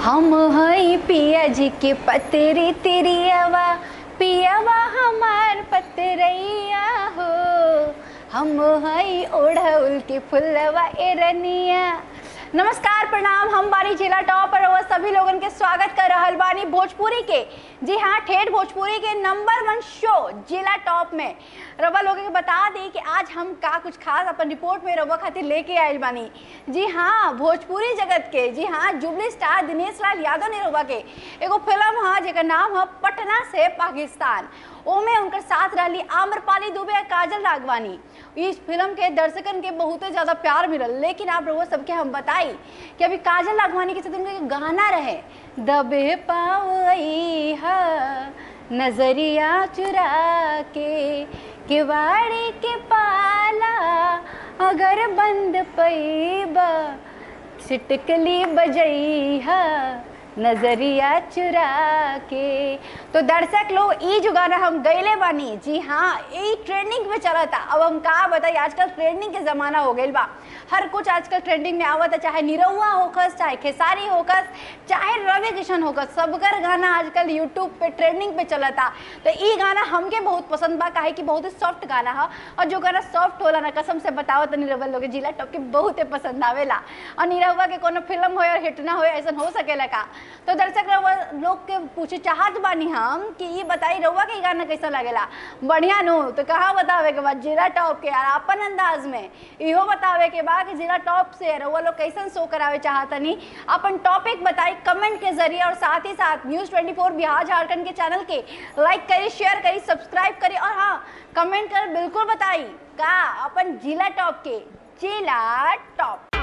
हम हई पिया जी के पतरी तिरियावा पियावा हमार पतरैया हो हम हई ओढ़उल के फुलवा एरनिया नमस्कार प्रणाम हम बानी जिला टॉप पर वो सभी लोगन के स्वागत कर रहल बानी भोजपुरी के जी हाँ ठेठ भोजपुरी के नंबर वन शो जिला टॉप में रवा लोगों के बता दी कि आज हम का कुछ खास अपन रिपोर्ट में रवा खातिर लेके आयल बानी जी हाँ भोजपुरी जगत के जी हाँ जुबली स्टार दिनेश लाल यादव ने रवा के एगो फिल्म हाँ जेकर नाम है पटना से पाकिस्तान ओमे उनकर साथ रही आम्रपाली दुबे और काजल रागवानी इस फिल्म के दर्शकन के बहुत ज़्यादा प्यार मिलल लेकिन आप लोगों सबके हम बताई कि अभी काजल रागवानी के साथ उनका गाना रहे दबे पावई हा नजरिया चुरा के किवाड़ी के पाला अगर बंद पैबा छिटकली बजई हा नजरिया चुरा के तो दर्शक लोग ई जो गाना हम गैले बानी जी हाँ ई ट्रेंडिंग में चला था अब हम का बताई आजकल ट्रेंडिंग के ज़माना हो गई बा हर कुछ आजकल ट्रेंडिंग में आवत है चाहे निरहुआ होकस चाहे खेसारी होकस चाहे रवि किशन होकस सबकर गाना आजकल यूट्यूब पे ट्रेंडिंग पे चला था तो ई गाना हमके बहुत पसंद बा काहे कि बहुत ही सॉफ्ट गाना है और जो गाना सॉफ्ट होला ना कसम से बताओ तो निरहुआ लोग के जिला टॉप के बहुत ही पसंद आवेला और निरहुआ के कोनो फिल्म हो और हिट ना हो ऐसा हो सकेला का तो दर्शक रउआ लोग के पूछे चाहत बानी हम कि ये बताई रउआ के गाना कैसा लगेला बढ़िया नो तो कहाँ बतावे के बाद जिला टॉप के और अपन अंदाज में इहो बतावे के बाद कि जिला टॉप से रउआ लोग कैसन शो करावे चाहतनी अपन टॉपिक बताई कमेंट के जरिए और साथ ही साथ न्यूज़ 24 बिहार झारखंड के चैनल के लाइक करी शेयर करी सब्सक्राइब करी और हाँ कमेंट कर बिल्कुल बताई का अपन जिला टॉप के जिला टॉप